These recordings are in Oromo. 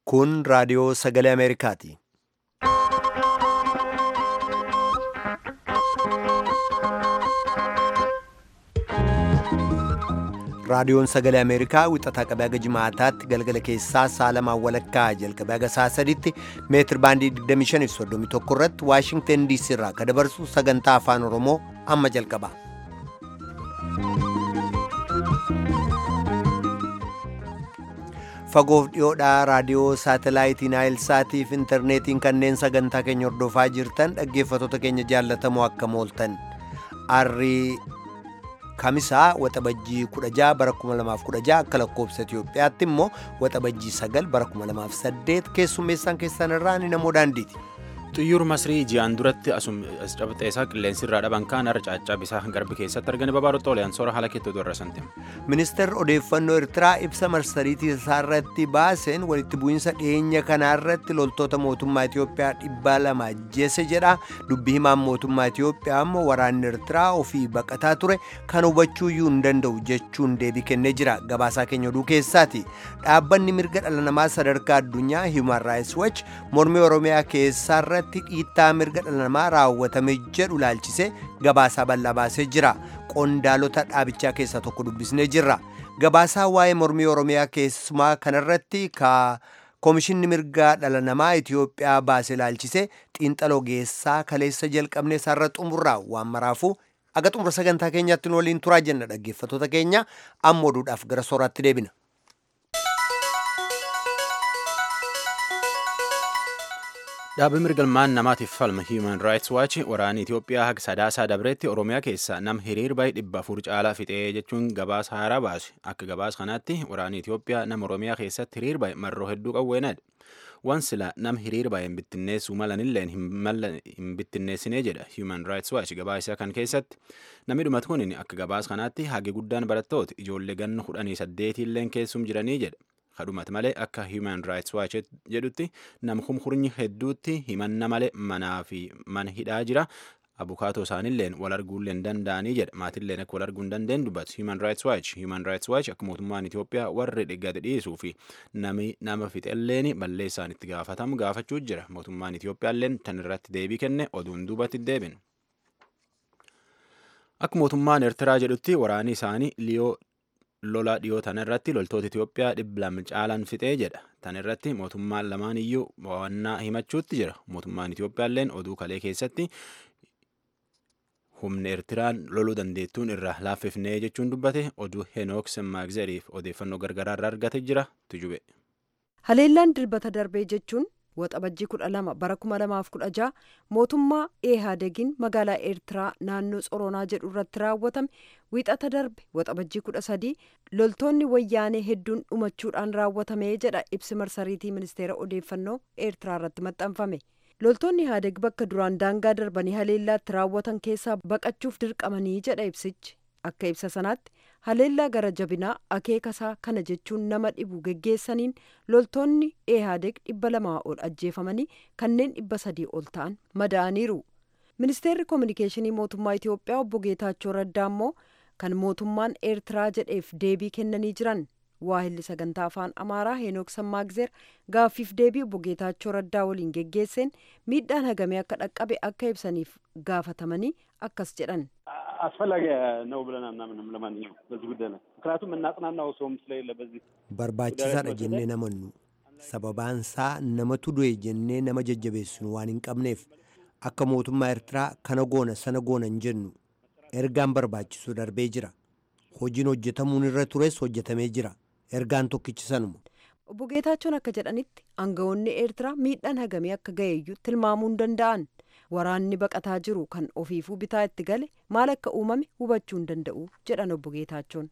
Kun raadiyoo sagalee Ameerikaati. Raadiyoon sagalee Ameerikaa wixataa qabee haga jimaataatti galgala keessaa saalamaan walakkaa jalqabee haga sa'a sadiitti meetir baandii 2531 irratti Waashingtan DC irraa kan dabarsu sagantaa afaan Oromoo amma jalqaba. Fagoof dhiyoodhaa raadiyoo saatalaayitii Naayilsaatiif intarneetiin kanneen sagantaa keenya hordofaa jirtan dhaggeeffattoota keenya jaallatamoo akka mooltan. Arrii Kamisaa waxabajjii 16 bara 2016 akka lakkoobsa Itoophiyaatti immoo waxabajjii 9 bara 2008 keessummeessaan keessan irraa ni namoo daandiiti. Xiyyuur Masrii ji'aan duratti asum cabxeessaa qilleensi irraa dhaban kaan har'a caaccaa bisaa garbi keessatti argani babaarotti oliyaan soora haala keettoo irra santim. Ministeerri odeeffannoo Eertiraa ibsa marsariitii isaa irratti baaseen walitti bu'iinsa dhiyeenya kanaa irratti loltoota mootummaa Itoophiyaa dhibba lama ajjeese jedha. Dubbi himaan mootummaa Itoophiyaa immoo waraanni Eertiraa ofii baqataa ture kan hubachuu iyyuu hin danda'u jechuun deebii kennee jira. Gabaasaa keenya oduu keessaati. Dhaabbanni mirga dhala namaa sadarkaa addunyaa Human Rights Watch mormii Oromiyaa keessaa irratti dhiittaa mirga dhala namaa raawwatame jedhu laalchisee gabaasaa bal'aa baasee jira. Qondaalota dhaabichaa keessaa tokko dubbisnee jirra. Gabaasaa waa'ee mormii Oromiyaa keessumaa kanarratti ka Koomishinni mirgaa dhala namaa Itoophiyaa baase laalchisee xiinxaloo geessaa kaleessa jalqabnee isaarra xumurraa waan maraafuu aga xumura sagantaa keenyaatti nu waliin turaa jenna dhaggeeffattoota keenya amma oduudhaaf gara sooraatti deebina. Dhaabbii mirgalmaan namaatiif falma Human Rights Watch waraana Itoophiyaa haga sadaasaa dabreetti Oromiyaa keessaa nam hiriir baay'ee dhibba afur caalaa fixee jechuun gabaasa haaraa baase. Akka gabaasa kanaatti waraanni Itoophiyaa nama Oromiyaa keessatti hiriir baay'ee marroo hedduu qawweenadha. Waan sila nam hiriir baay'ee hin bittinneessuu malanilleen hin bittinneessinee jedha Human Rights Watch gabaasa kan keessatti. Namni dhumatu kun akka gabaasa kanaatti hagi guddaan barattoota ijoollee ganna kudhanii saddeetiilleen keessum jiranii jedha. kadhumate malee akka Human Rights Watch jedhutti nama kumkurnyi hedduutti himanna malee manaa fi mana hidhaa jira. Abukaatoo isaaniilleen wal arguullee danda'anii jedha. Maatilleen akka wal arguu hin dandeenye dubbatu. Human Rights Watch. Human Rights Watch akka mootummaan Itoophiyaa warri dhiggate dhiisuu fi nami nama fixelleen balleessaan itti gaafatamu gaafachuu jira. Mootummaan Itoophiyaalleen tan irratti deebii kenne oduun duubatti deebin. Akka mootummaan Eertiraa jedhutti waraanni isaanii liyoo lola dhiyoo tan irratti loltoota Itoophiyaa dhibba lama caalaan fixee jedha. Tan irratti mootummaan lamaan iyyuu mo'annaa himachuutti jira. Mootummaan Itoophiyaalleen oduu kalee keessatti humna Eertiraan loluu dandeettuun irraa laaffifnee jechuun dubbate oduu Henook Semmaagzeriif odeeffannoo gargaraa irraa argate jira tujube. Haleellaan dilbata darbee jechuun waxabajjii kudha lama bara kuma lamaaf kudha jaha mootummaa eehaadegiin magaalaa eertiraa naannoo tsoronaa jedhu irratti raawwatame wiixata darbe waxabajjii kudha sadii loltoonni wayyaanee hedduun dhumachuudhaan raawwatame jedha ibsi marsariitii ministeera odeeffannoo eertiraa irratti maxxanfame loltoonni ehaadeg bakka duraan daangaa darbanii haleellaatti raawwatan keessaa baqachuuf dirqamanii jedha ibsichi akka ibsa sanaatti haleellaa gara jabinaa akeekasaa kana jechuun nama dhibu geggeessaniin loltoonni ehaadeg dhibba lamaa ol ajjeefamanii kanneen dhibba sadii ol ta'an madaa'aniiru ministeerri koominikeeshinii mootummaa itiyoophiyaa obbo geetaachoo raddaa immoo kan mootummaan eertiraa jedheef deebii kennanii jiran waahilli sagantaa afaan amaaraa heenook sammaagzeer gaaffiif deebii obbo geetaachoo raddaa waliin geggeesseen miidhaan hagamee akka dhaqqabe akka ibsaniif gaafatamanii akkas jedhan አስፈላጊ ነው ብለን አናምንም። ለማንኛውም በዚህ ጉዳይ ላይ ምክንያቱም እናጽናናው ሰውም ስለሌለ በዚህ barbaachisaadha jennee namannu sababaansaa namatu du'e jennee nama jajjabeessinu waan hin qabneef akka mootummaa eertiraa kana goona sana goona hin jennu ergaan barbaachisu darbee jira hojiin hojjetamuun irra tures hojjetamee jira ergaan tokkichi sanuma. obbo Geetaachoon akka jedhanitti aangawoonni eertiraa miidhaan hagamee akka ga'eeyyuu tilmaamuu hin danda'an waraanni baqataa jiru kan ofiifuu bitaa itti gale maal akka uumame hubachuu hin danda'u jedhan obbo Geetaachoon.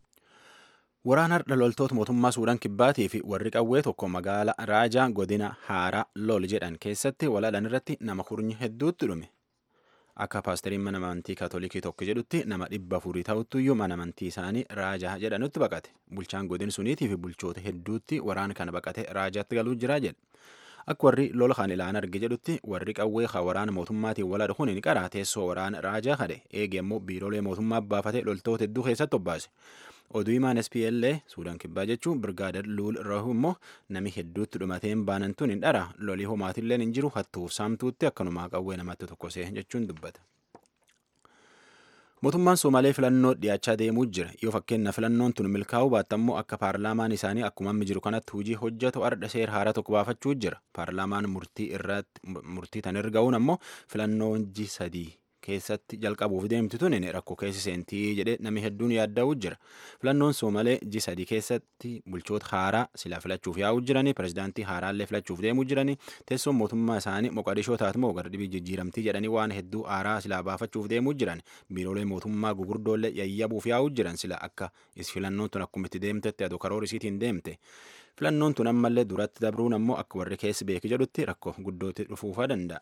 Waraana har'a loltoota mootummaa Suudaan Kibbaatii fi warri qawwee tokko magaala Raajaa godina Haaraa Lol jedhan keessatti walaalan irratti nama kurnyi hedduutti dhume. Akka paasteriin mana amantii kaatolikii tokko jedhutti nama dhibba afurii ta'uttuyyuu mana amantii isaanii Raajaa jedhanutti baqate. Bulchaan godin suniitii fi bulchoota hedduutti waraana kana baqate Raajaatti galuu jira jedhe. Akka warri lola kan ilaan arge jedhutti warri qawwee kan waraana mootummaatiin wal kun hin qaraa teessoo waraana Raajaa kadhe eege immoo biiroolee mootummaa baafate loltoota hedduu keessatti obbaase. oduu himaan SPLA Suudaan kibbaa jechuun birgaader Luul Rahu immoo nami hedduutti dhumateen baanan tun hin dhara lolii homaatillee hin jiru hattuuf saamtuutti akkanumaa qawwee namatti tokkosee jechuun dubbata. Mootummaan Somaalee filannoo dhiyaachaa deemuu jira. Yoo fakkeenya filannoon tun milkaa'uu baatte immoo akka paarlaamaan isaanii akkuma amma jiru kanatti hojii hojjetu ardha seera haaraa tokko baafachuu jira. Paarlaamaan murtii irratti murtii tan erga'uun ammoo filannoo ji sadii keessatti jalqabuuf deemtu tun rakkoo keessa seentii jedhee namni hedduun yaadda'uu jira. Filannoon Soomalee ji sadii keessatti bulchoota haaraa sila filachuuf yaa'uu jiranii pirezidaantii haaraallee filachuuf deemuu jiranii teessoon mootummaa isaanii moqadishoo taatmoo gara dhibii jijjiiramtii jedhanii waan hedduu haaraa silaa baafachuuf deemuu jiran biiroolee mootummaa gugurdoollee yayyabuuf yaa'uu jiran sila akka is filannoon tun akkuma itti deemtetti adoo karoora isiitiin deemte. Filannoon tun ammallee duratti dabruun ammoo akka warri keessi beeki jedhutti rakkoo guddootti dhufuufaa danda'a.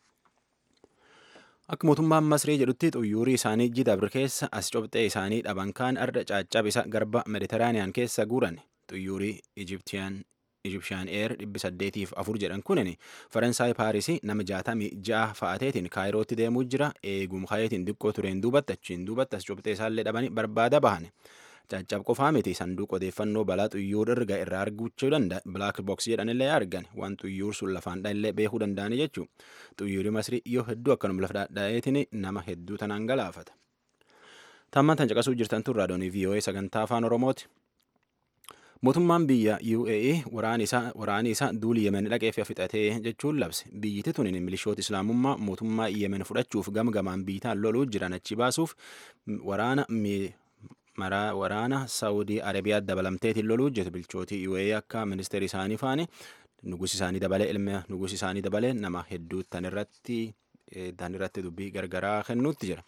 Akka mootummaan Masrii jedhutti xuyyuurii isaanii jidabri keessa as cobxee isaanii dhaban kaan arda caccabisa garba Mediteraaniyaan keessa guuran xuyyuurii Ijiptiyaan Ijipshaan eer dhibbi saddeetiif afur jedhan kunin Faransaay Paarisii nama jaatamii ja'a fa'ateetiin kaayirootti deemuu jira eegum kayeetiin diqqoo tureen duubatti achiin duubatti as cobxee isaallee dhabanii barbaada bahan. caccab qofaa miti sanduuqa odeeffannoo balaa xuyyuur erga irraa arguuchuu danda'a bilaak boks jedhanillee argan waan xuyyuur sun lafaan dha'illee beekuu danda'ani jechuu xuyyuuri masrii yoo hedduu akkanuma lafa dha'eetiin nama hedduu tanaan galaafata. Tammaan tan caqasuu jirtan tun raadiyoonii VOA sagantaa afaan Oromooti. Mootummaan biyya UAE waraani isaa duuli Yemen dhaqee fi fixatee jechuun labse. Biyyiti tun milishoota Islaamummaa mootummaa Yemen fudhachuuf gamgamaan biitaan loluu jiran achi baasuuf waraana maraa waraana saawudii arabiyaa dabalamteetiin loluu hojjetu bilchootii UAE akka ministeera isaanii faani nugusi isaanii dabalee ilma nugusi isaanii dabalee nama hedduu tan irratti tan irratti dubbii gargaraa kennuutti jira.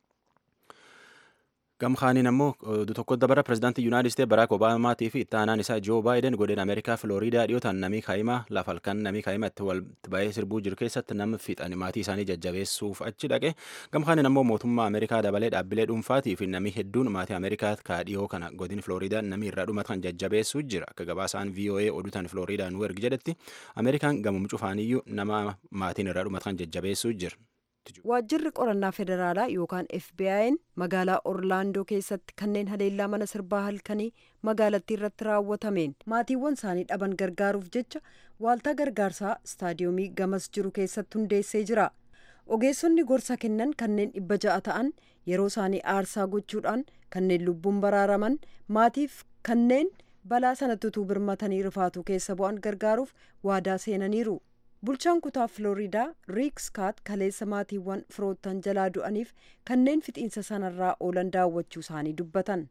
Gamkaaniin ammoo oduu tokko dabara pirezidaantii Yuunaayitid Isteet Baraak Obaamaatii fi itti aanaan isaa Joo Baayiden godina Ameerikaa Filooriidaa dhiyootaan namii kaa'imaa lafa halkan namii kaa'imaa itti walitti baay'ee sirbuu jiru keessatti nama fixan maatii isaanii jajjabeessuuf achi dhaqe. Gamkaaniin ammoo mootummaa Ameerikaa dabalee dhaabbilee dhuunfaatii fi namii hedduun maatii Ameerikaa kaadhiyoo kana godin Filooriidaa namii irraa dhumatan jajjabeessuu jira. Akka gabaasaan VOA oduutan Filooriidaa nu ergi jedhetti Ameerikaan gamum cufaaniyyuu nama maatiin irraa dhumatan jajjabeessuu jira. Waajjirri qorannaa federaalaa yookaan FBI'n magaalaa Orlaandoo keessatti kanneen haleellaa mana sirbaa halkanii magaalattii irratti raawwatameen maatiiwwan isaanii dhaban gargaaruuf jecha waaltaa gargaarsaa istaadiyoomii gamas jiru keessatti hundeessee jira. Ogeessonni gorsa kennan kanneen dhibba ja'a ta'an yeroo isaanii aarsaa gochuudhaan kanneen lubbuun baraaraman maatiif kanneen balaa sanatti utuu birmatanii rifaatuu keessa bu'an gargaaruuf waadaa seenaniiru. bulchaan kutaa filooriidaa riik skaat kaleessa maatiiwwan firoottan jalaa du'aniif kanneen fixiinsa sanarraa oolan daawwachuu isaanii dubbatan.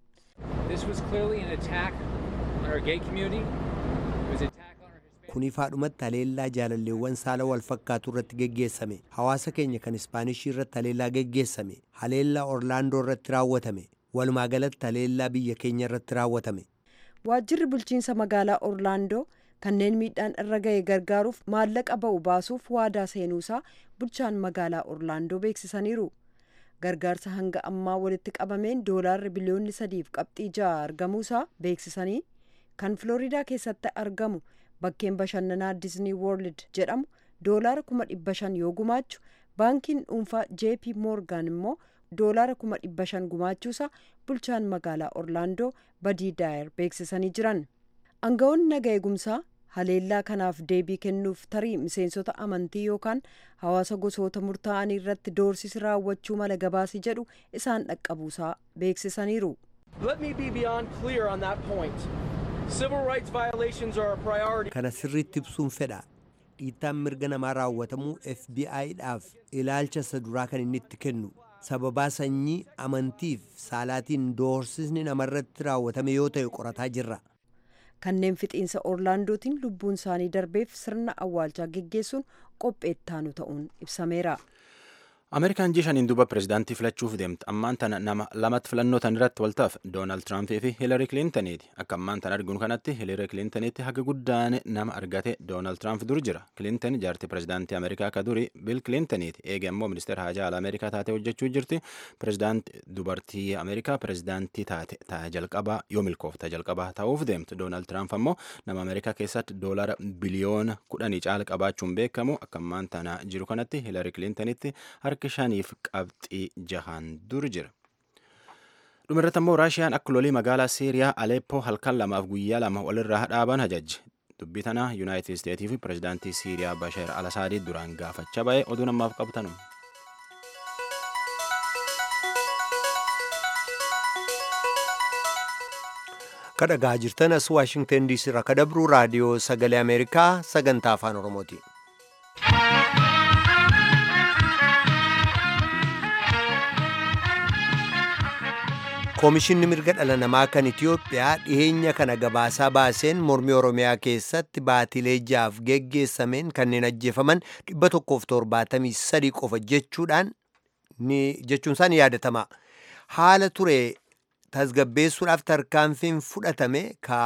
kun ifaadhumatti haleellaa jaalalleewwan saala wal fakkaatu irratti geggeessame hawaasa keenya kan ispaanishii irratti haleellaa geggeessame haleellaa orlaandoo irratti raawwatame walumaa galatti haleellaa biyya keenya irratti raawwatame. waajjirri bulchiinsa magaalaa orlaandoo kanneen miidhaan irra ga'e gargaaruuf maallaqa ba'u baasuuf waadaa seenuusaa bulchaan magaalaa orlaandoo beeksisaniiru gargaarsa hanga ammaa walitti qabameen doolaarri biliyoonni sadiif qabxii ja'a argamuusaa beeksisanii kan filooriidaa keessatti argamu bakkeen bashannanaa diznii woorld jedhamu doolaara kuma dhibba shan yoo gumaachu baankiin dhuunfaa jp moorgaan immoo doolaara kuma dhibba shan gumaachuusaa bulchaan magaalaa orlaandoo badii daayer beeksisanii jiran. Aangawoonni naga eegumsaa haleellaa kanaaf deebii kennuuf tarii miseensota amantii yookaan hawaasa gosoota murtaa'anii irratti doorsisi raawwachuu mala gabaasi jedhu isaan dhaqqabuusaa beeksisaniiru. Kana sirriitti ibsuun fedha. Dhiittaan mirga namaa raawwatamuu FBI'dhaaf ilaalcha isa duraa kan inni itti kennu sababaa sanyii amantiif saalaatiin doorsisni namarratti raawwatame yoo ta'e qorataa jirra. kanneen fixiinsa orlaandootiin lubbuun isaanii darbeef sirna awwaalchaa geggeessuun qopheettaanu ta'uun ibsameera. Ameerikaan jishaniin duuba pirezidaantii filachuuf deemte ammaan tana nama lamatti filannoo tan irratti waltaaf Doonaald Tiraampii fi Hiilari Kilintaniiti. Akka ammaan tan arguun kanatti Hiilari Kilintaniitti haga guddaan nama argate Doonaald Tiraamp dur jira. Kilintan jaartii pirezidaantii Ameerikaa ka duri Bil Kilintaniiti. Eega immoo ministeera haajaa ala Ameerikaa taatee hojjechuu jirti. Pirezidaantii dubartii Ameerikaa pirezidaantii taate taa jalqabaa yoo milkoofta jalqabaa ta'uuf deemte. Doonaald Tiraamp ammoo nama Ameerikaa keessatti doolara biliyoona kudhanii caala qabaachuun beekamu akka ammaan tana jiru kanatti Hiilari Kilintaniitti harka shaniif qabxii jahaan dur jira. dhumirratti immoo raashiyaan akka lolii magaalaa siiriyaa aleeppoo halkan lamaaf guyyaa lama walirraa dhaaban ajajje dubbii tana yuunaayitid isteetii fi pirezidaantii siiriyaa basheer alasaadii duraan gaafachaa ba'e oduu namaaf qabtanu. kadhagaa jirtan as waashingtan diisii irraa kadabruu raadiyoo sagalee ameerikaa sagantaa afaan oromooti. koomishinni mirga dhala namaa kan itiyoophiyaa dhiheenya kana gabaasaa baaseen mormii oromiyaa keessatti baatilee jaaf geggeessameen kanneen ajjeefaman 173 qofa jechuudhaan jechuunsaa ni yaadatama haala ture tasgabbeessuudhaaf tarkaanfiin fudhatame ka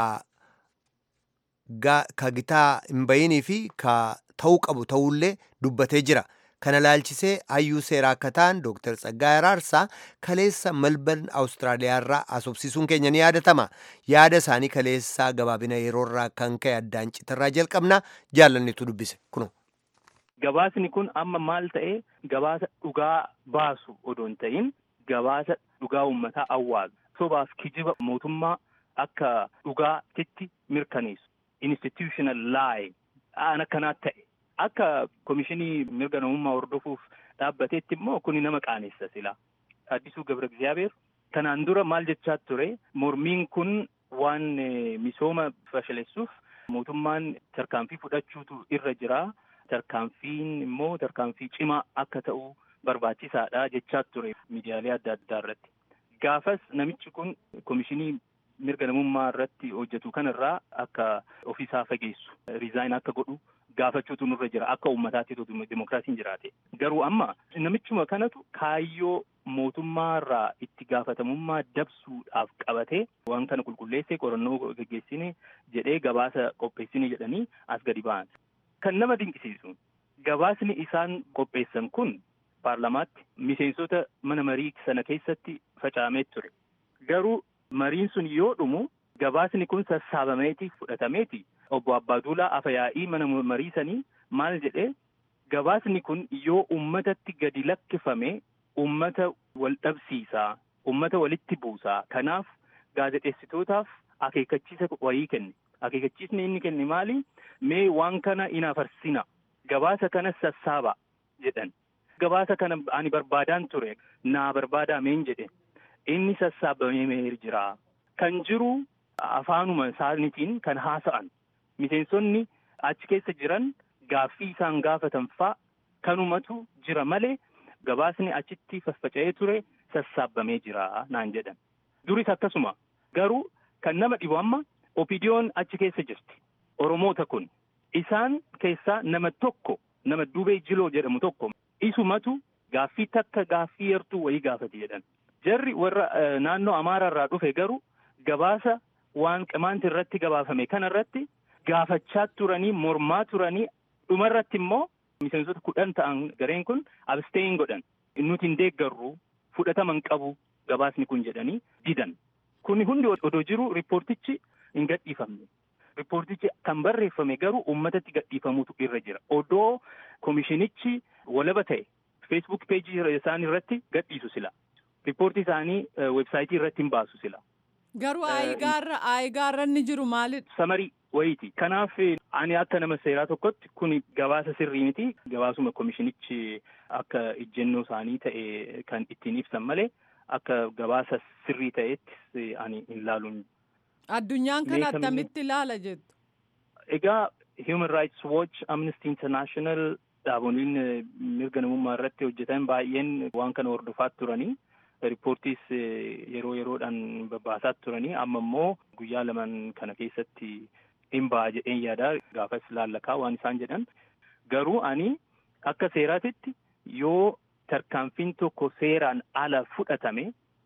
gitaa hin bayinii fi ka ta'uu qabu ta'ullee dubbatee jira. kana laalchisee hayyuu seeraa akka ta'an Dr. Tsaggaayee Araarsaa kaleessa Melbourne Awustiraaliyaarraa asobsiisuun keenya ni yaadatama. Yaada isaanii kaleessaa gabaabina yeroorraa kan ka'e addaan citarraa jalqabna jaallannitu dubbise kuno. Gabaasni kun amma maal ta'ee gabaasa dhugaa baasu odoo hin ta'in gabaasa dhugaa uummataa awwaalu sobaaf kijiba mootummaa akka dhugaatitti mirkaneessu institutional lie aan akkanaa ta'e. Akka komishinii mirga namummaa hordofuuf dhaabbateetti immoo kuni nama qaanessa sila. Addisuu Gabra Gizaabeer kanaan dura maal jechaa ture mormiin kun waan misooma fashaleessuuf mootummaan tarkaanfii fudhachuutu irra jira. Tarkaanfiin immoo tarkaanfii cimaa akka ta'u barbaachisaadha jechaa ture miidiyaalee adda addaa irratti. Gaafas namichi kun komishinii mirga namummaa irratti hojjetu kanarraa akka ofiisaa fageessu riizaayin akka godhu. gaafachuutu nurra jira akka uummataatti dimokiraasiin jiraate garuu amma namichuma kanatu kaayyoo mootummaarraa itti gaafatamummaa dabsuudhaaf qabatee waan kana qulqulleessee qorannoo geggeessine jedhee gabaasa qopheessine jedhanii as gadi ba'an. Kan nama dinqisiisu gabaasni isaan qopheessan kun paarlamaatti miseensota mana marii sana keessatti faca'amee ture garuu mariin sun yoo dhumu gabaasni kun sassaabameeti fudhatameeti. Obbo Abbaaduulaa Afayaa'ii mana marii sanii maal jedhee gabaasni kun yoo uummatatti gadi lakkifame uummata wal dhabsiisaa uummata walitti buusaa kanaaf gaazexeessitootaaf akeekkachiisa wayii kenne akeekkachiisni inni kenne maali mee waan kana hin afarsina gabaasa kana sassaaba jedhan gabaasa kana ani barbaadaan ture naa barbaadaa meen jedhe inni sassaabamee jira kan jiru afaanuma isaaniitiin kan haasa'an. Miseensonni achi keessa jiran gaaffii isaan gaafatan faa kanumatu jira malee gabaasni achitti faffaca'ee ture sassaabamee jira naan jedhan. Duris akkasuma garuu kan nama dhibu amma opidiyoon achi keessa jirti. Oromoota kun isaan keessaa nama tokko nama dubee jiloo jedhamu tokko isumatu gaaffii takka gaaffii yartuu wayii gaafate jedhan. Jarri warra naannoo Amaaraarraa dhufe garuu gabaasa waan qimaanti irratti gabaafame kana irratti. Gaafachaa turanii mormaa turanii dhumarratti immoo miseensota kudhan ta'an gareen kun absteen godhan nuti hin deeggarru fudhatama hin qabu gabaasni kun jedhanii didan. Kun hundi odoo jiru riippoortichi hin gadhiifamne. Riippoortichi kan barreeffame garuu uummatatti gadhiifamutu irra jira. Odoo komishinichi walaba ta'e feesbuuk peejii isaanii irratti gadhiisu sila. Riippoortii isaanii weebsaayitii irratti hin baasu sila. Garuu aayigaarra aayigaarra inni jiru maalidha? Samarii wayiiti. Kanaaf ani akka nama seeraa tokkotti kun gabaasa sirrii miti. Gabaasuma komishinichi akka ijjennoo isaanii ta'e kan ittiin ibsan malee akka gabaasa sirrii ta'etti ani hin laaluun. Addunyaan kan attamitti ilaala jettu? Egaa Human Rights Watch, Amnesty International dhaaboliin mirga namummaa irratti hojjetan baay'een waan kana hordofaa turanii. Riippoortiis yeroo yeroodhaan babbaasaa turanii amma immoo guyyaa lamaan kana keessatti hin ba'a jedheen yaada gaafas laallakaa waan isaan jedhan garuu ani akka seeraatitti yoo tarkaanfiin tokko seeraan ala fudhatame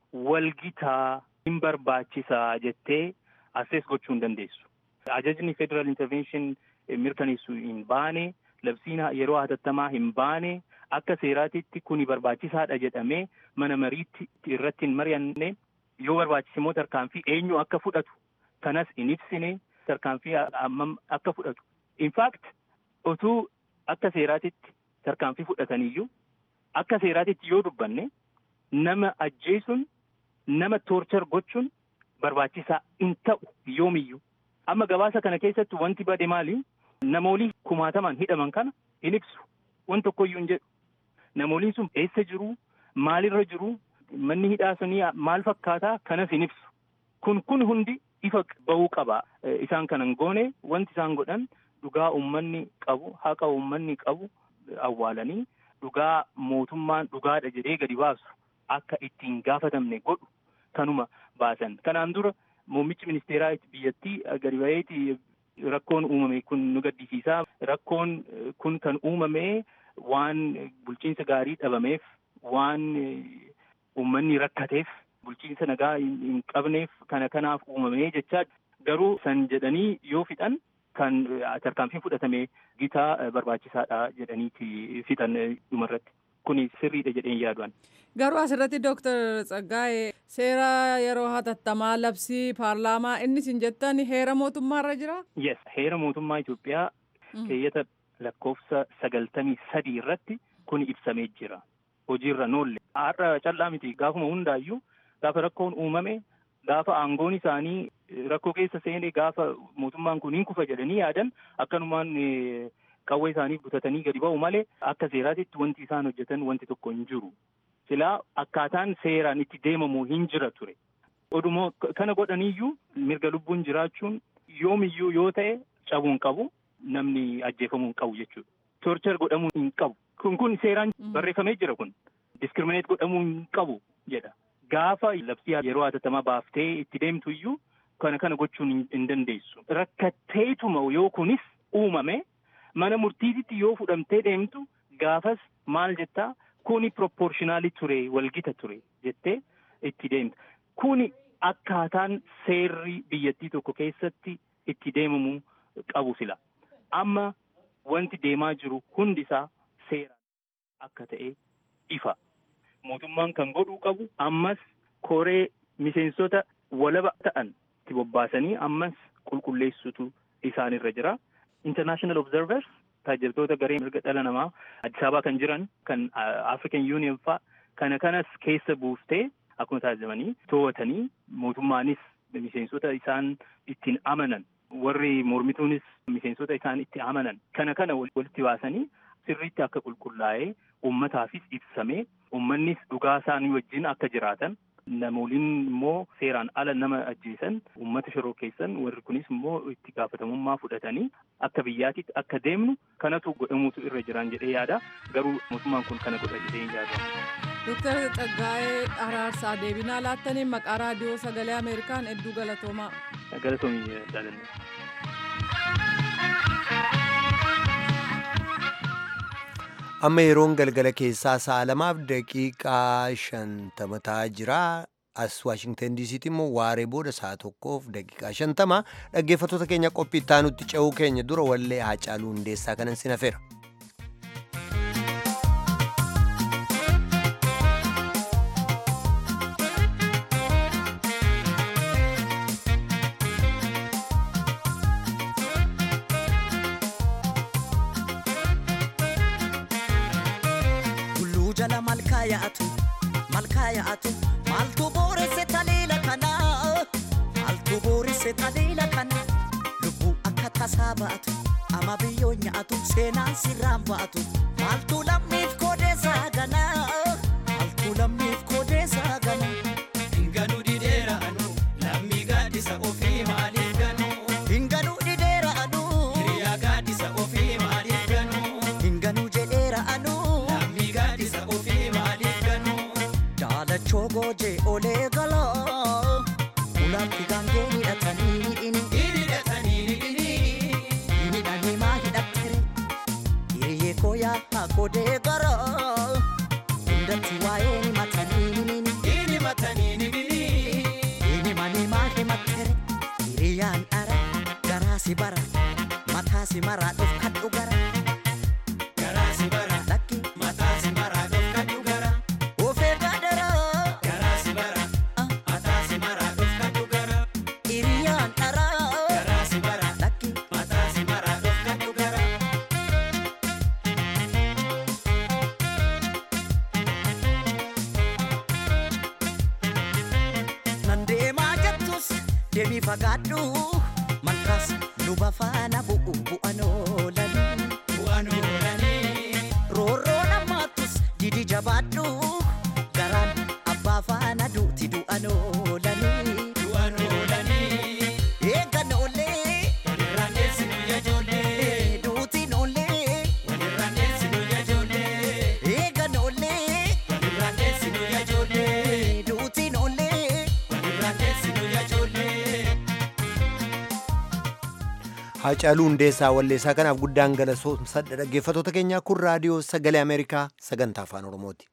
walgitaa hin barbaachisaa jettee assees gochuu hin dandeessu. Ajajni Federal Intervention mirkaneessu hin baane labsiin yeroo hatattamaa hin baane akka seeraatitti kuni barbaachisaadha jedhamee mana mariitti irratti hin mari'anne yoo barbaachise immoo tarkaanfii eenyu akka fudhatu kanas hin ibsine tarkaanfii hammam akka fudhatu. In fact otuu akka seeraatitti tarkaanfii fudhataniyyuu akka seeraatitti yoo dubbanne nama ajjeesuun nama toorchar gochuun barbaachisaa hin ta'u yoomiyyuu. Amma gabaasa kana keessatti wanti bade maali? Namoolii kumaatamaan hidhaman kana hin ibsu. Wanti tokkoyyuu hin jedhu. Namooliin sun eessa jiru? Maalirra jiru? Manni hidhaa sunii maal fakkaataa? Kanas hin ibsu. Kun kun hundi ifa bahuu qaba. Isaan kanan goone wanti isaan godhan dhugaa uummanni qabu, haqa uummanni qabu awwaalanii dhugaa mootummaan dhugaadha jedhee gadi baasu akka ittiin gaafatamne godhu kanuma baasan. Kanaan dura muummichi ministeeraa biyyattii gadi baheeti rakkoon uumame kun nu gaddisiisaa. Rakkoon kun kan uumame waan bulchiinsa gaarii dhabameef, waan uummanni rakkateef, bulchiinsa nagaa hin qabneef kana kanaaf uumame jechaa garuu san jedhanii yoo fixan kan tarkaanfiin fudhatame gitaa barbaachisaadha jedhaniiti fixan dhumarratti. Kuni sirriidha jedheen yaadu'an. Garuu asirratti Dooktar Tsaggaa'ee seera yeroo hatattamaa labsii paarlaamaa innis hin jettan heera mootummaarra jira? Yes, heera mootummaa Itoophiyaa keeyyata lakkoofsa sagaltamii sadii irratti kun ibsamee jira. Hojiirra noolle. Har'a callaa miti gaafuma hundaayyuu gaafa rakkoon uumame gaafa aangoon isaanii rakkoo keessa seenee gaafa mootummaan kun hin kufa jedhanii yaadan akkanumaan qawwee isaanii butatanii gadi ba'u malee akka seeraatitti wanti isaan hojjetan wanti tokko hin jiru. Silaa akkaataan seeraan itti deemamu hin jira ture. Oduma kana godhaniiyyuu mirga lubbuun jiraachuun yoomiyyuu yoo ta'e cabuu hin qabu namni ajjeefamuu hin qabu jechuudha. Torchar godhamuu hin qabu. Kun kun seeraan barreeffamee jira kun. Diskirimineet godhamuu hin qabu jedha. Gaafa labsii yeroo hatattamaa baaftee itti deemtu iyyuu kana kana gochuun hin dandeessu. Rakkatteetuma yoo kunis uumame mana murtiititti yoo fudhamtee deemtu gaafas maal jettaa kuni proportionaalii ture walgita ture jettee itti deemta. Kuni akkaataan seerri biyyattii tokko keessatti itti deemamuu qabu sila. Amma wanti deemaa jiru hundisaa seeraan akka ta'e ifa. Mootummaan kan godhuu qabu ammas koree miseensota walaba ta'an itti bobbaasanii ammas qulqulleessutu isaanirra jira. International Observers taajabtoota garee mirga dhala namaa Addis Ababaa kan jiran kan African Union fa'a kana kanas keessa buuftee akkuma taasifamanii to'atanii mootummaanis miseensota isaan ittiin amanan warri mormituunis miseensota isaan itti amanan kana kana walitti baasanii sirriitti akka qulqullaa'ee uummataafis ibsamee uummannis dhugaa isaanii wajjin akka jiraatan namooliin immoo seeraan ala nama ajjeesan uummata shoroo keessan warri kunis immoo itti gaafatamummaa fudhatanii akka biyyaatitti akka deemnu kanatu godhamuutu irra jiran jedhee yaada garuu mootummaan kun kana godha jedhee hin yaadu. Dooktar Tsaggaa'ee Araarsaa deebinaa laattaniin maqaa raadiyoo sagalee Ameerikaan hedduu galatoomaa. Galatoomii jaalanne. amma yeroon galgala keessaa sa'a lamaaf daqiiqaa shantama ta'aa jira as waashingtan diisiitti immoo waaree booda sa'a tokkoof daqiiqaa shantama dhaggeeffattoota keenya qophii ittaanutti ce'uu keenya dura wallee haacaaluu hundeessaa kanan sin hafeera. yaa'atu malkaa yaa'atu maaltu booresse taliila kana maaltu booresse taliila kana lubbuu akka tasaa ba'atu ama biyyoo nyaatu seenaan sirraan ba'atu maaltu lammiif koodeessaa gana maaltu lammiif koodeessaa gana. Hinganuu dideera anu lammii gaaddisa ofii maaliif ganu. Hinganuu dideera anu hiriyaa gaaddisa ofii maaliif ganu. Hinganuu jedheera anu lammii gaaddisa ofii maaliif ganu. Daalachoo goojee olee galaa ulaatti gaangee hidhatanii inni hidhatanii hidhini. hidhanii maa hidhattere hiriyyee koo yaa godee garaa hundatti waa'ee ni matanii nini Hini matanii hidhini. inni manii maa himattere hiriyyaan dhara garaa si bara mataa si maraa dhufkadhu gara Garaa si bara. lakki Mataa si maraa dhofkadhu gara. ofee gaadaraa Garaa si bara. Mataa si maraa dhofkadhu gara. hiriyyaan dhara Garaa si bara. lakki Mataa si maraa dhofkadhu gara. deemii fagaadhu malkaas luba faana bu'u bu'an oolanii bu'aan oolanii roorroo namaattus didi jabaadhu garaan abbaa faana duuti du'an oolanii bu'aan oolanii eegan oollee walirraan deessinu yaa ijoollee duutiin oollee walirraan deessinu yaa ijoollee eegan oollee walirraan deessinu yaa ijoollee duutiin oollee walirraan deessinu yaa ijoollee. Hacaaluu Hundeessaa Walleessaa kanaaf guddaan galatoomsadha dhaggeeffattoota keenyaa kun raadiyoo sagalee Ameerikaa sagantaa afaan Oromooti.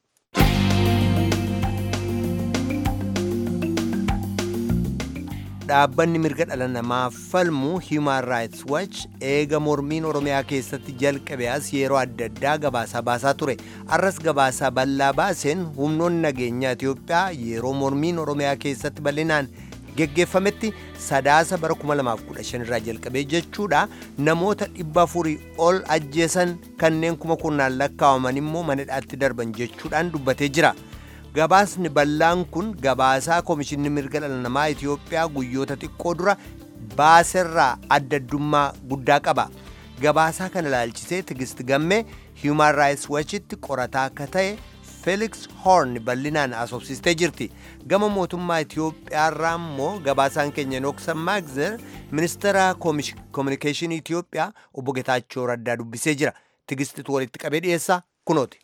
Dhaabbanni mirga dhala namaa falmu Human Rights Watch eega mormiin Oromiyaa keessatti jalqabe as yeroo adda addaa gabaasaa baasaa ture. Arras gabaasaa bal'aa baaseen humnoonni nageenyaa Itoophiyaa yeroo mormiin Oromiyaa keessatti bal'inaan geggeeffametti sadaasa bara 2015 irraa jalqabee jechuudha namoota dhibba afurii ol ajjeesan kanneen kuma kurnaan lakkaa'aman immoo manadhaatti darban jechuudhaan dubbatee jira. Gabaasni bal'aan kun gabaasaa Komishinni Mirga Dhala Namaa Itoophiyaa guyyoota xiqqoo dura baaserraa adda addummaa guddaa qaba. Gabaasaa kana ilaalchisee Tigist Gammee Human Rights Watchitti qorataa akka ta'e Felix Horn bal'inaan asoobsistee jirti. Gama mootummaa Itoophiyaarraa immoo gabaasaan keenya Nooksan Maagzer ministeera koominikeeshinii Itoophiyaa obbo Getaachoo Raddaa dubbisee jira. Tigistitu walitti qabee dhiyeessaa kunooti.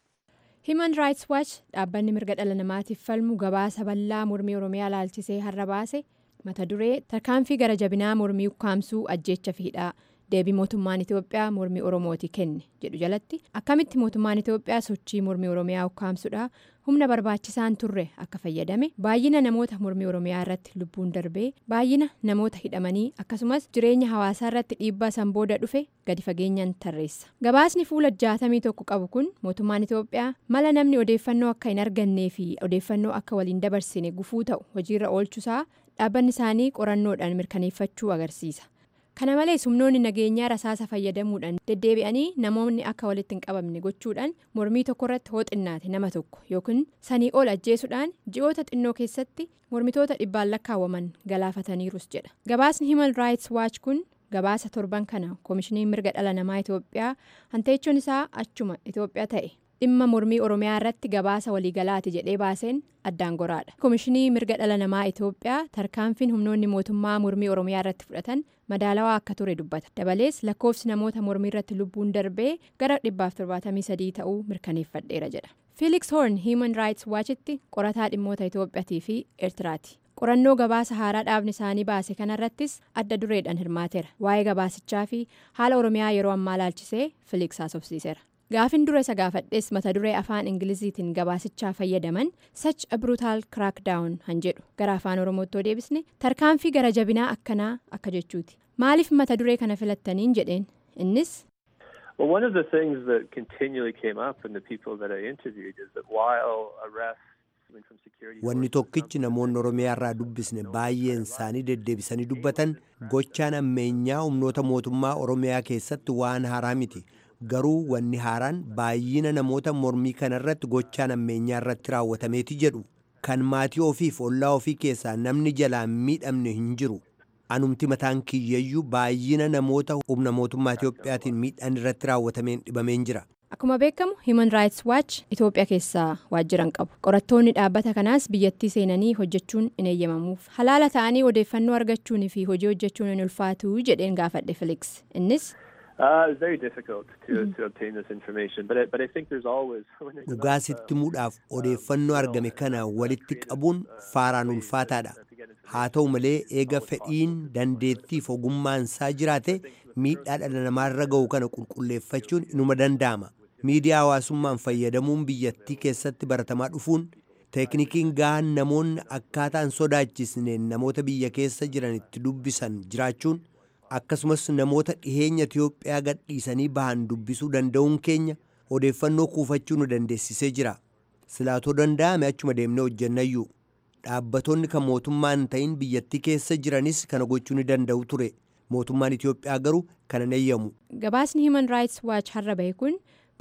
Human Rights Watch dhaabbanni mirga dhala namaatiif falmu gabaasa bal'aa mormii Oromiyaa ilaalchisee har'a baase mata duree tarkaanfii gara jabinaa mormii ukkaamsuu ajjeecha fiidhaa deebii mootummaan Itoophiyaa mormii Oromooti kenne jedhu jalatti akkamitti mootummaan Itoophiyaa sochii mormii Oromiyaa ukkaamsuudha humna barbaachisaan turre akka fayyadame baay'ina namoota mormii Oromiyaa irratti lubbuun darbee baay'ina namoota hidhamanii akkasumas jireenya hawaasaa irratti dhiibbaa san booda dhufe gadi fageenyaan tarreessa. Gabaasni fuula jaatamii tokko qabu kun mootummaan Itoophiyaa mala namni odeeffannoo akka hin argannee fi odeeffannoo akka waliin dabarsine gufuu ta'u hojiirra oolchuusaa dhaabbanni isaanii qorannoodhaan mirkaneeffachuu agarsiisa. kana malees humnoonni nageenyaa rasaasa fayyadamuudhaan deddeebi'anii namoonni akka walitti hin qabamne gochuudhaan mormii tokko irratti hooxinnaate nama tokko yookiin sanii ol ajjeesuudhaan ji'oota xinnoo keessatti mormitoota dhibbaan lakkaawwaman galaafataniirus jedha gabaasni human rights watch kun gabaasa torban kana koomishiniin mirga dhala namaa itoophiyaa hanteechuun isaa achuma itoophiyaa ta'e dhimma mormii oromiyaa irratti gabaasa waliigalaati jedhee baaseen addaan goraadha koomishinii mirga dhala namaa itoophiyaa tarkaanfiin humnoonni mootummaa mormii oromiyaa irratti fudhatan madaalawaa akka ture dubbata dabalees lakkoofsi namoota mormii irratti lubbuun darbee gara 173 ta'uu mirkaneeffadheera jedha fiiliks hoorn hiiman raayits waachitti qorataa dhimmoota itoophiyaatii fi eertiraati qorannoo gabaasa haaraa dhaabni isaanii baase kanarrattis adda dureedhaan hirmaateera waa'ee gabaasichaa fi haala oromiyaa yeroo ammaa laalchisee fiiliks haasofsiiseera. gaafin dura isa gaafadhees mata duree afaan ingiliziitiin gabaasichaa fayyadaman sach a brutal crackdown han jedhu gara afaan oromootti deebisne tarkaanfii gara jabinaa akkanaa akka jechuuti maaliif mata duree kana filattaniin jedheen innis. Well, one of the things that continually came up in the people that I interviewed is that while arrests Wanni tokkichi namoonni Oromiyaa irraa dubbisne baay'een isaanii deddeebisanii dubbatan gochaan ammeenyaa humnoota mootummaa Oromiyaa keessatti waan haaraa miti. Garuu wanni haaraan baay'ina namoota mormii kanarratti gochaan ammeenyaa irratti raawwatameeti jedhu. Kan maatii ofiif ollaa ofii keessaa namni jalaan miidhamne hin jiru. Anumti mataan kiyyayyuu baay'ina namoota humna mootummaa Itoophiyaatiin miidhaan irratti raawwatameen dhibameen jira. Akkuma beekamu Human Rights Watch Itoophiyaa keessaa waajjiran qabu. Qorattoonni dhaabbata kanaas biyyattii seenanii hojjechuun hin eeyyamamuuf. Halaala ta'anii odeeffannoo argachuun fi hojii hojjechuun hin ulfaatu jedheen gaafadhe Felix. Innis. Dhugaa sitti muudhaaf odeeffannoo argame kana walitti qabuun faaraan ulfaataadha. Haa ta'u malee eega fedhiin dandeettiif ogummaan isaa jiraate miidhaa dhala namaarra ga'u kana qulqulleeffachuun inuma danda'ama. Miidiyaa hawaasummaan fayyadamuun biyyattii keessatti baratamaa dhufuun teeknikiin gahaan namoonni akkaataan sodaachisneen namoota biyya keessa jiran itti dubbisan jiraachuun akkasumas namoota dhiheenya Itiyoophiyaa gadhiisanii bahan dubbisuu danda'uun keenya odeeffannoo kuufachuu nu dandeessisee jira. Silaatoo danda'ame achuma deemnee hojjennayyuu. Dhaabbattoonni kan mootummaan ta'in biyyattii keessa jiranis kana gochuu ni danda'u ture. Mootummaan Itiyoophiyaa garuu kana eeyyamu. Gabaasni Human Rights Watch har'a bahe kun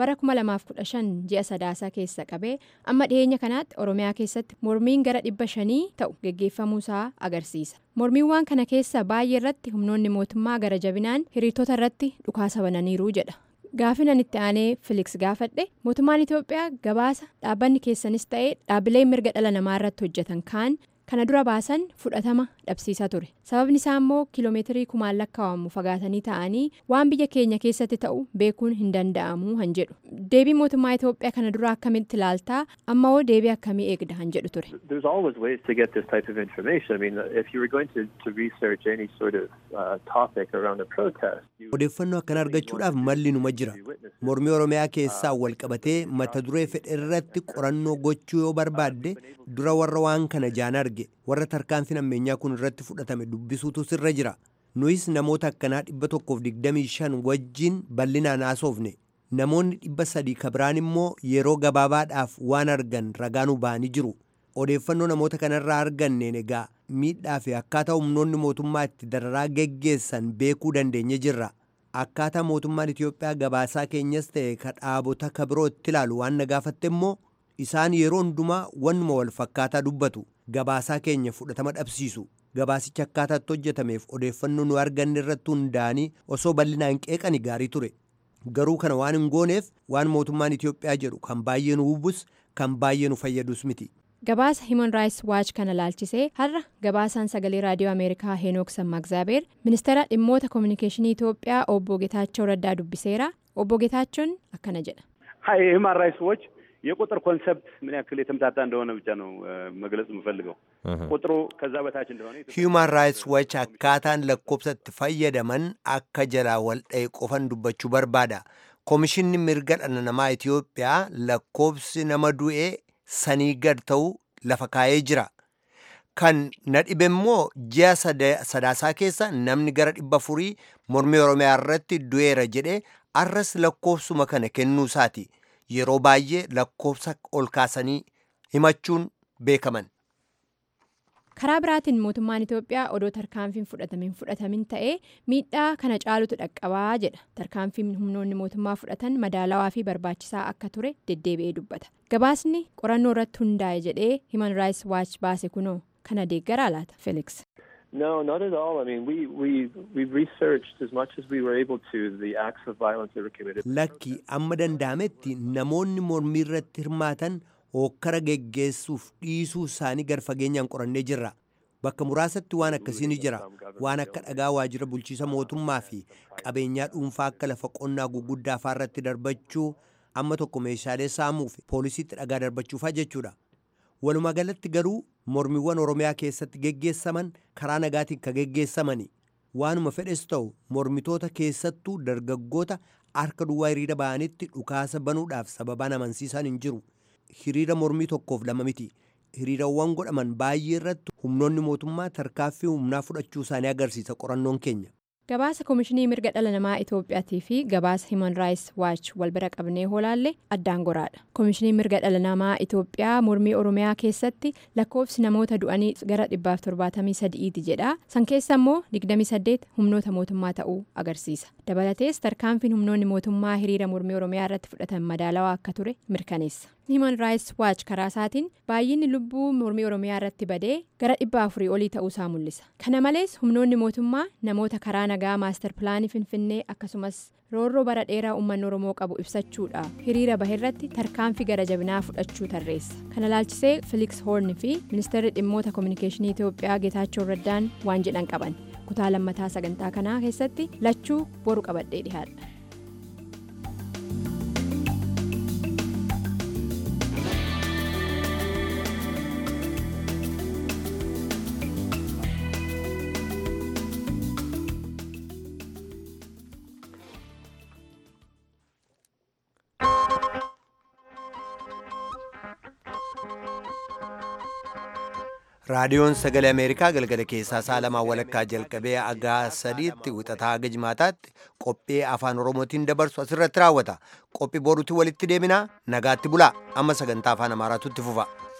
bara 2015 ji'a sadaasaa keessa qabee amma dhiyeenya kanaatti oromiyaa keessatti mormiin gara dhibba shanii ta'u geggeeffamuusaa agarsiisa mormiiwwan kana keessa baay'ee irratti humnoonni mootummaa gara jabinaan hiriirtota irratti dhukaasa bananiiru jedha gaafinan itti aanee filiks gaafadhe mootummaan itoophiyaa gabaasa dhaabbanni keessanis ta'ee dhaabbileen mirga dhala namaa irratti hojjetan kaan kana dura baasan fudhatama dhabsiisaa ture sababni isaa immoo kiiloomeetirii kumaan lakkaa'amu fagaatanii ta'anii waan biyya keenya keessatti ta'u beekuun hin danda'amu han jedhu deebii mootummaa itoophiyaa kana dura akkamitti ilaaltaa amma hoo deebii akkamii eegda han jedhu ture. There's always ways to get this type of information. I mean, if you were going to, to research any sort of uh, topic around a protest, you odeeffannoo akkana argachuudhaaf malli numa jira mormii oromiyaa keessaa wal qabatee mata duree fedhe irratti qorannoo gochuu yoo barbaadde dura warra waan kana jaan arge warra tarkaanfiin ammeenyaa kun irratti fudhatame dubbisuutu sirra jira nuyis namoota akkanaa dhibba tokkoof digdamii shan wajjin bal'inaan haasofne namoonni dhibba sadii kabiraan immoo yeroo gabaabaadhaaf waan argan ragaanuu ba'anii jiru odeeffannoo namoota kanarraa arganneen egaa miidhaa fi akkaataa humnoonni mootummaa itti dararaa geggeessan beekuu dandeenye jirra akkaataa mootummaan Itoophiyaa gabaasaa keenyas ta'e ka dhaabota ka biroo itti ilaalu waan na gaafatte immoo isaan yeroo hundumaa wannuma wal fakkaataa dubbatu gabaasaa keenya fudhatama dhabsiisu gabaasicha akkaataatti hojjetameef odeeffannoo nu arganne irratti hundaa'anii osoo bal'inaan qeeqani gaarii ture garuu kana waan hin gooneef waan mootummaan Itoophiyaa jedhu kan baay'ee nu hubus kan baay'ee nu fayyadus miti. gabaasa himan raayis waach kana laalchisee har'a gabaasaan sagalee raadiyoo ameerikaa heenook sammaaxzaabeer ministeera dhimmoota koominikeeshinii itoophiyaa obbo ጌታቸው ረዳ ዱቢሴራ obbo ጌታቸውን akkana jedha ሀይ ሂውማን ራይትስ ዎች የቁጥር ኮንሰፕት ምን ያክል የተምታታ እንደሆነ ብቻ ነው መግለጽ የምፈልገው። ቁጥሩ ከዛ በታች እንደሆነ Human Rights Watch akkaataan lakkoofsatti fayyadaman akka jalaa wal dha'e qofan dubbachuu barbaada. Komishinni mirga dhala namaa Itoophiyaa lakkoofsi nama du'ee sanii gad ta'u lafa kaa'ee jira. Kan na dhibe immoo ji'a sadaasaa keessa namni gara dhibba afurii mormii Oromiyaa irratti du'eera jedhee arras lakkoofsuma kana kennuu isaati. Yeroo baay'ee lakkoofsa ol kaasanii himachuun beekaman. karaa biraatiin mootummaan itoophiyaa odoo tarkaanfiin fudhatamin fudhatamin ta'ee miidhaa kana caalutu dhaqqabaa jedha tarkaanfiin humnoonni mootummaa fudhatan madaalawaa fi barbaachisaa akka ture deddeebi'ee dubbata gabaasni qorannoo irratti hundaa'e jedhee himan raayis waach baase kunoo kana deeggaraa laata felix. No, not at all. I mean, we we we researched as much as we were able to the acts of violence that were committed. Lakki amma danda'ametti namoonni mormii irratti hirmaatan hokkara geggeessuuf dhiisuu isaanii gar fageenyaan qorannee jirra. Bakka muraasatti waan akkasii ni jira. Waan akka dhagaa waajjira bulchiisa mootummaa fi qabeenyaa dhuunfaa akka lafa qonnaa guguddaa irratti darbachuu amma tokko meeshaalee saamuu fi poolisiitti dhagaa darbachuufaa jechuudha. Walumaa galatti garuu mormiiwwan Oromiyaa keessatti geggeessaman karaa nagaatiin ka geggeessamani. Waanuma fedhes ta'u mormitoota keessattuu dargaggoota harka duwwaa hiriira ba'anitti dhukaasa banuudhaaf sababaan amansiisan hin jiru. Hiriira mormii tokkoof lama miti. Hiriirawwan godhaman baay'ee irratti humnoonni mootummaa tarkaaffii humnaa fudhachuu isaanii agarsiisa qorannoon keenya. gabaasa koomishinii mirga dhala namaa itoophiyaatii fi gabaasa himan raayis waach wal bira qabnee hoolaalle addaan goraadha koomishinii mirga dhala namaa itoophiyaa mormii oromiyaa keessatti lakkoofsi namoota du'anii gara dhibbaaf torbaatamii sadi'iiti jedha san keessa immoo digdamii saddeet humnoota mootummaa ta'uu agarsiisa dabalatees tarkaanfiin humnoonni mootummaa hiriira mormii oromiyaa irratti fudhatan madaalawaa akka ture mirkaneessa himan raayis waach karaa isaatiin baay'inni lubbuu mormii oromiyaa irratti badee gara dhibba afurii olii ta'uusaa mul'isa kana malees humnoonni mootummaa namoota karaa nagaa maastar pilaanii finfinnee akkasumas roorroo bara dheeraa uummanni oromoo qabu ibsachuudhaaf hiriira baheerratti tarkaanfii gara jabinaa fudhachuu tarreessa kana laalchisee filiks hoorn fi ministeerri dhimmoota koominikeeshinii itoophiyaa geetaachoo raddaan waan jedhan qaban kutaa lammataa sagantaa kanaa keessatti lachuu boru qabadhee dhihaadha. raadiyoon sagalee ameerikaa galgala keessaa sa'a lamaa walakkaa jalqabee agaa sadiitti wixataa haga jimaataatti qophii afaan oromootiin dabarsu asirratti raawwata qophii boruutti walitti deebinaa nagaatti bulaa amma sagantaa afaan amaaraatu itti fufa.